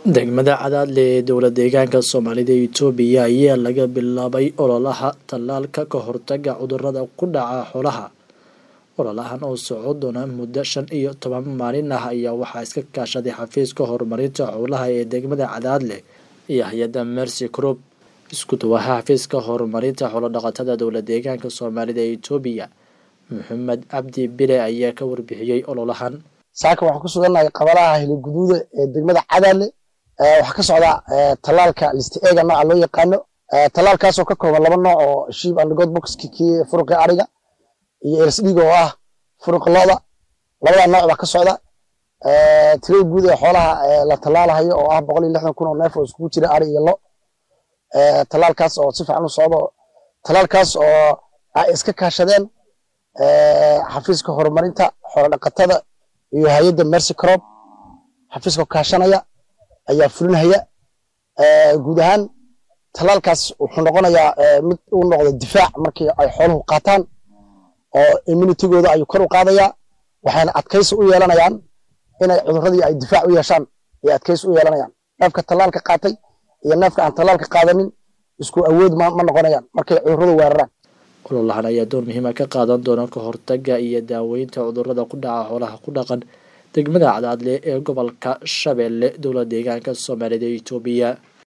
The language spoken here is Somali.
degmada cadaadle ee dowla deegaanka soomaalida itoobiya ayaa laga bilaabay ololaha tallaalka ka hortaga cudurada ku dhaca xoolaha ololahan oo soco doona muddo shan iyo toban maalin ah ayaa waxaa iska kaashaday xafiiska horumarinta xoolaha ee degmada cadaadle iyo hay-adda mercy crop isku duwaha xafiiska horumarinta xoolodhaqatada dowla deegaanka soomaalida ee itoobiya maxamed cabdi bile ayaa ka warbixiyey ololahan saaka waxaan ku sugannahay qabalaha hiliguduuda ee degmada cadaadle waxaa ka socda tallaalka listi eega nooca loo yaqaano tallaalkaasoo ka kooban laba nooc oo shiib and god boxki kii furuqii ariga iyo elsdhiga oo ah furuqa looda labada nooc baa ka socda tirada guud ee xoolaha la tallaalahayo oo ah boqol iyo lixdan kun oo neef oo iskugu jira ari iyo lo tallaalkaas oo si fiican u socdo tallaalkaas oo ay iska kaashadeen xafiiska horumarinta xoolodhaqatada iyo hay-adda mercy crop xafiiska kaashanaya ayaa fulinhaya guud ahaan tallaalkaas wuxuu noqonayaa mid uu noqdo difaac markii ay xooluhu qaataan oo immunitigooda ayuu kor u qaadayaa waxayna adkaysi u yeelanayaan inay cuduradii ay difaac u yeeshaan ay adkaysi u yeelanayaan neefka tallaalka qaatay iyo neefka aan tallaalka qaadanin isku awood ma noqonayaan markay cuduradu weeraraan ololahan ayaa door muhiima ka qaadan doona ka hortaga iyo daaweynta cudurada ku dhaca xoolaha ku dhaqan degmada cadaadle ee gobolka shabeelle dowla deegaanka soomaalida itoobiya